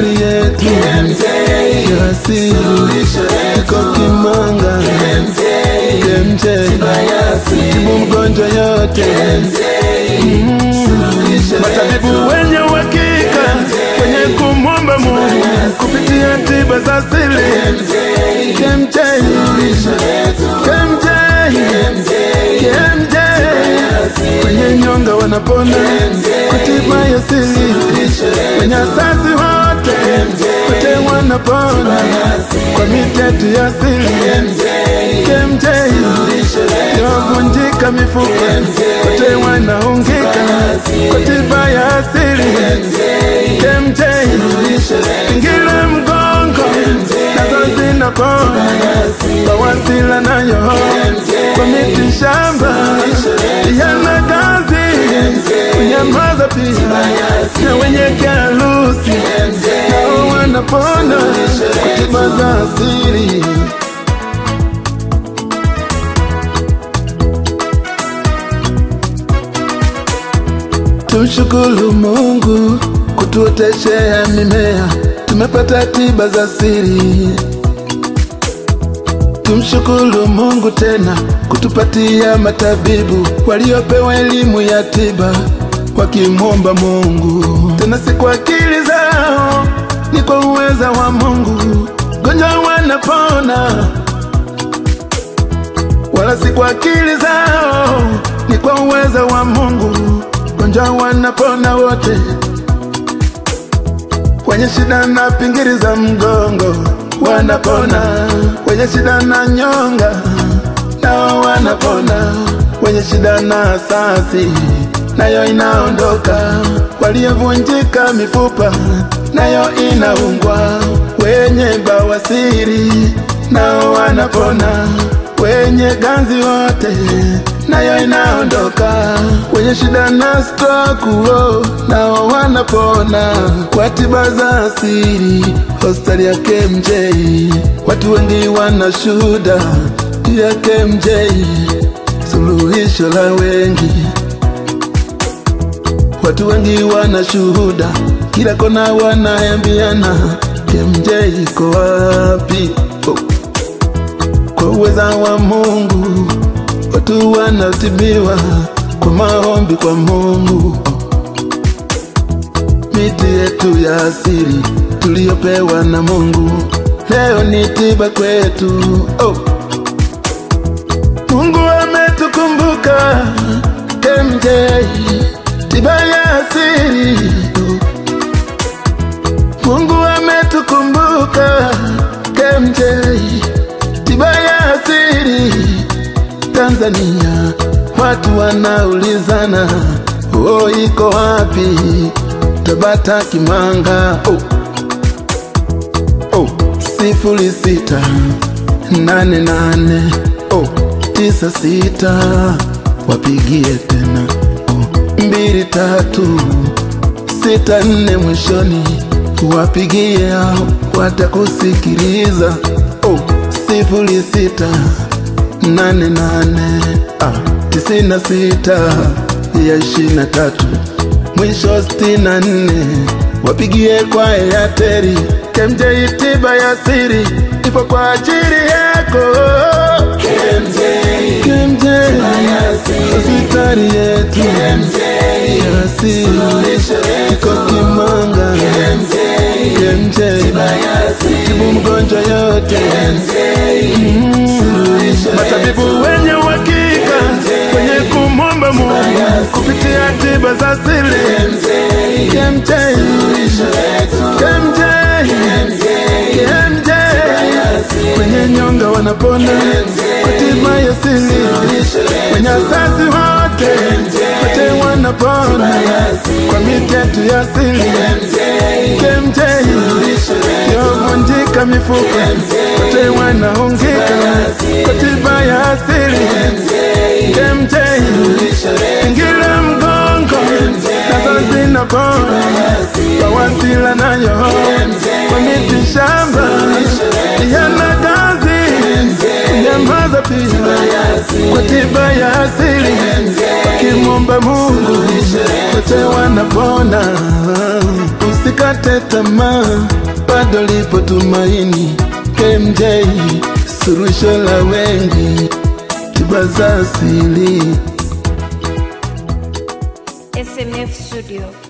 hospitali yetu ya asili iko Kimanga. KMJ tibu mgonjwa yote Mm. matabibu wenye uhakika wenye kumwomba Mungu kupitia tiba za asili KMJ KMJ KMJ kwenye nyonga wanapona kwa tiba ya asili kwenye asasi wote wote wanapona kwa mitetu ya asili KMJ yavunjika mifupa wote wanaungika kwa tiba ya asili KMJ ingile mgongo nazo zinapona bawasila nayo kwa miti shamba yana kazi kunyamaza pia na wenye kiharusi nao wanapona kwa tiba za asili Tumshukuru Mungu kutuoteshea mimea, tumepata tiba za siri. Tumshukuru Mungu tena kutupatia matabibu waliopewa elimu ya tiba, wakimwomba Mungu tena si kwa akili zao, ni kwa uweza wa Mungu. Gonjwa wanapona, wala si kwa akili zao, ni kwa uweza wa Mungu. Gonjwa wanapona wote, wenye shida na pingiri za mgongo wanapona, wenye shida na nyonga nao wanapona, wenye shida na asasi nayo inaondoka, waliovunjika mifupa nayo inaungwa, wenye bawasiri nao wanapona, wenye ganzi wote nayo inaondoka, wenye shida na stroke oh, nao wanapona kwa tiba za asili. Hospitali ya KMJ watu wengi wana shuhuda ya KMJ, suluhisho la wengi. Watu wengi wana shuhuda, kila kona wanaambiana KMJ iko wapi? Oh. Kwa uweza wa Mungu watu wanatibiwa kwa maombi kwa Mungu. Miti yetu ya asili tuliyopewa na Mungu leo ni tiba kwetu. Oh. Mungu ametukumbuka KMJ, tiba ya asili. Oh. Mungu ametukumbuka KMJ, tiba ya asili. Tanzania watu wanaulizana, oh, iko wapi Tabata Kimanga? Oh. Oh. sifuri sita nane nane oh. tisa sita wapigie tena oh. mbili tatu sita nne mwishoni wapigie hao watakusikiliza oh. sifuri sita nane nane ah, tisini na sita ya ishirini na tatu mwisho sitini na nne wapigie kwa Airtel. KMJ tiba ya siri ipo kwa ajili yako. KMJ, KMJ ya asili. hospitali yetu KMJ, ya siri suluhisho letu. iko Kimanga. KMJ, KMJ tiba ya asili. tibu mgonjwa yote KMJ, suluhisho matabibu letu. wenye uhakika wenye kumwomba Mungu kupitia tiba za asili. KMJ, KMJ suluhisho letu. KMJ KMJ kwenye nyonga wanapona kwa tiba ya asili. Kwenye asasi wote wote wanapona kwa mitetu ya asili. KMJ yovunjika mifupa wote wanaungika kwa tiba ya asili. KMJ ingile mgongo nazo zinapona bawasila nayo kwa miti shamba yana kazi kunyamaza pia kwa tiba ya asili wakimwomba Mungu wote wanapona usika Usikate tamaa, bado lipo tumaini. KMJ suluhisho la wengi, tiba za asili. SMF Studio.